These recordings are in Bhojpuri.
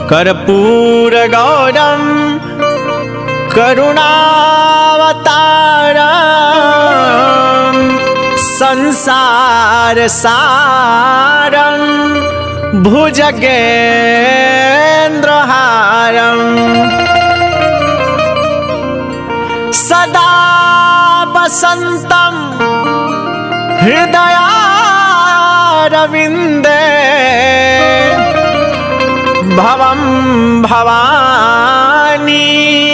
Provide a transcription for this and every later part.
कर्पूरगौरं करुणावतारं संसारसारं भुजगेन्द्रहारम् सदा वसन्तं हृदयारविन्दे भवं भवानी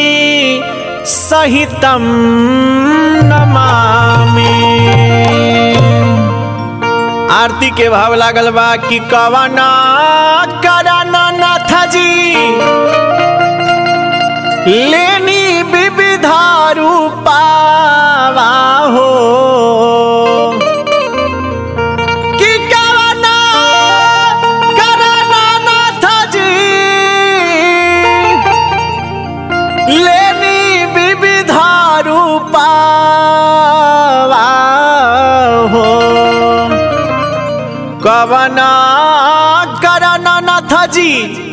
सहितं नमामि आरती के भाव लागल बा कि कवना करन नाथ जी लेनी विविधा रूपावा हो कि कवना करन नाथ जी लेनी विविधा रूपावा हो कवना करन नाथ जी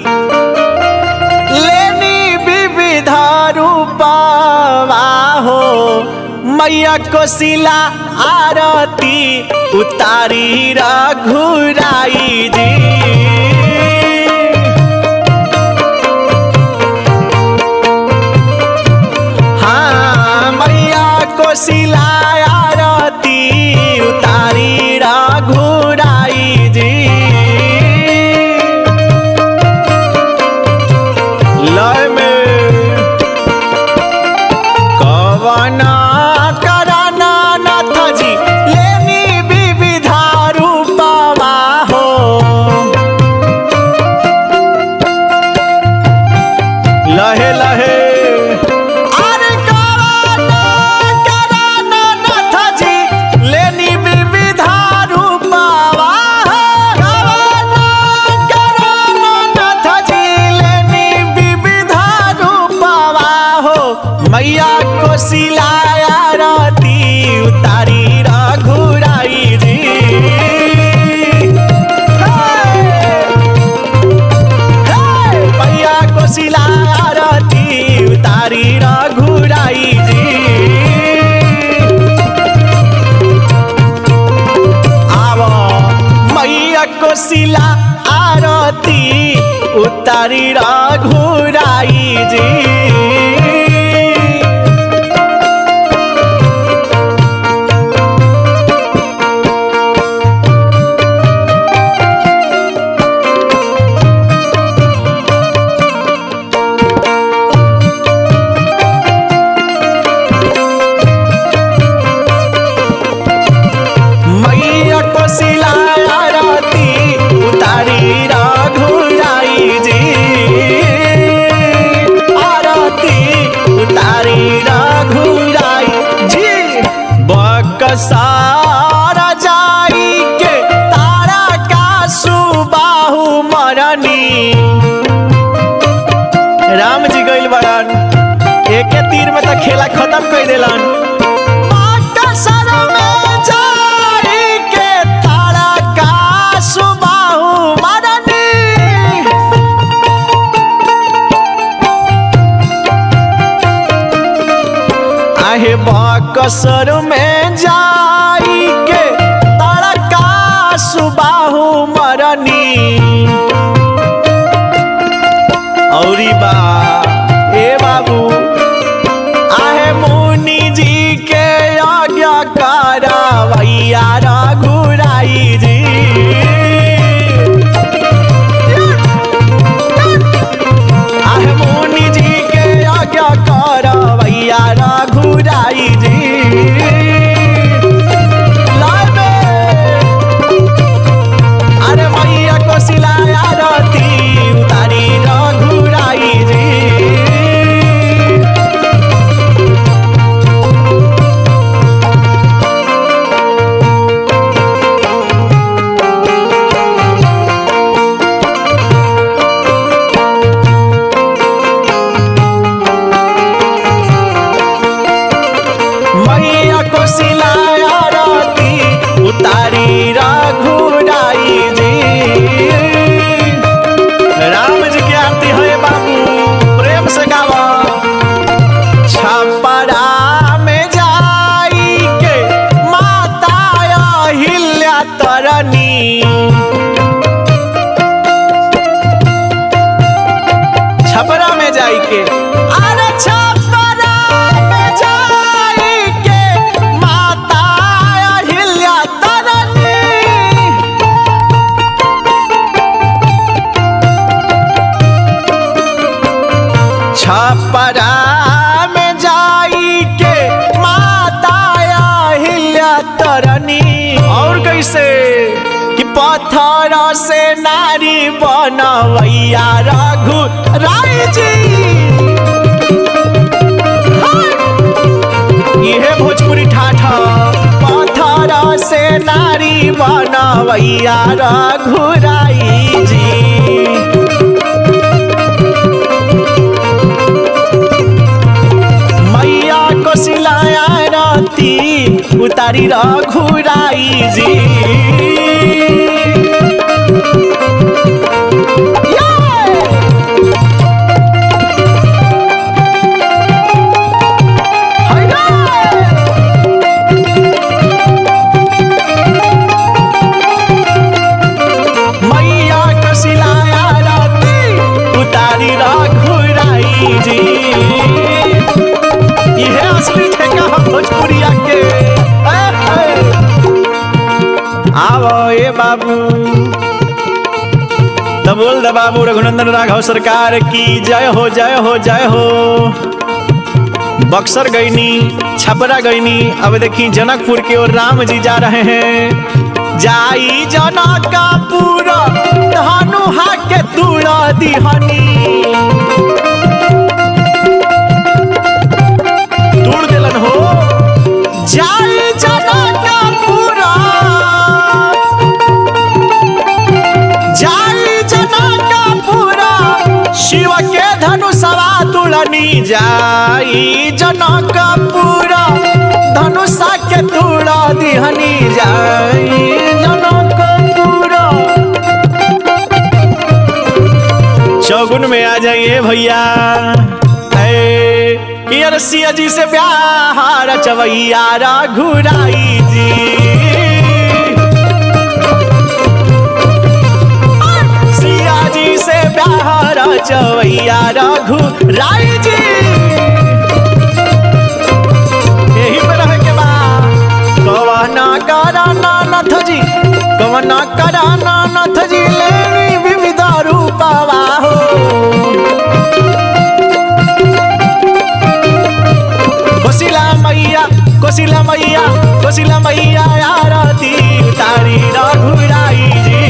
लेनी विविधा रूपावा हो मैया कोशिला आरती उतारी रघुराई जी हाँ मैया कोशिला आरती उतारी रघुराई जी लय में कवना कराना नाथ जी लेनी विविधा रूपवा हो लहे लहे अरे कवना कराना नाथ जी लेनी विविधा रूपवा हो कवना कराना नाथ जी लेनी विविधा रूपवा हो मैया को सिलाया राती उतारी रघुराई जी मैया को सिलाया राती उतारी रघुराई जी आव मैया को सिला आरती उतारी रघुराई जी मैया को सिलाया राती उतारी रघुराई जी आरती उतारी रघुराई जी बकसारा जाई के तारा का सुबाहु मरनी राम जी गइल बड़न एके तीर में तो खेला खत्म कर देलन बकसर में जाई के तारा का सुबाहु मरनी आहे बकसर में जाई के तड़का सुबाहु मरनी औरी बा ए बाबू आहे मुनि जी के आज्ञा करवैया रघुराई जी आहे मुनि जी के आज्ञा करवैया रघुराई जी लाबे। अरे मैया को सिलाया रती उतारी रघुराई जी में जाई के अरे छपरा में जाई के माता अहिल्या तरनी छपरा में जाई के माता अहिल्या तरनी और कैसे कि पत्थर से नारी बनवैया रघु राय जी हाय! इहे भोजपुरी ठाठा पत्थर से नारी बनवैया रघु राय जी मैया कोसिलाया राती उतारी रघुराई जी मैया कोसिलाया राती उतारी रघुराई जी इहे असली ठेका हम भोजपुरिया के ए, ए। आवो ए बाबू तो बोल दे बाबू रघुनंदन राघव सरकार की जय हो जय हो जय हो बक्सर गईनी छपरा गईनी अब देखी जनकपुर की ओर राम जी जा रहे हैं जाई जनकपुर धनुहा के तुड़ा दिहनी तोड़ देलन हो जाई जनकपुरा जाई जनकपुरा शिव के धनुषवा तुलनी जाई जनकपुरा धनुषा के तुड़ा दिहनी जाई जनकपुरा चौगुन में आ जाइए भैया ऐ, कि अरसिया जी से प्यार चवैया रघुराई जी सिया जी से प्यार चवैया रघुराई जी यही पे रहे के बा कवना कराना नथ जी कवना कराना नथ जी लेनी विविध रूपवा हो कोशिला मैया कोशिला मैया कोशिला मैया आरती तारी रघुराई जी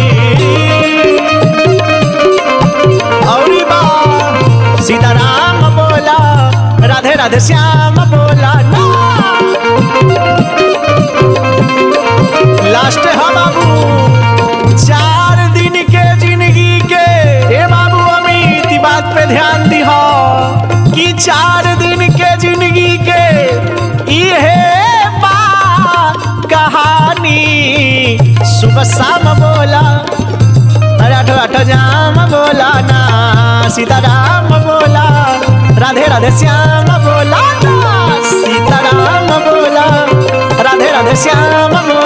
औरी बा सीताराम बोला राधे राधे श्याम बोला ना लास्ट है बाबू चार दिन के जिंदगी के ए बाबू अमित ई बात पे ध्यान दी कि चार दिन के जिंदगी के इहे बा कहानी सुबह शाम बोला अरे आठो आठो जाम बोला ना सीताराम बोला राधे राधे श्याम बोला ना सीताराम बोला राधे राधे श्याम बोला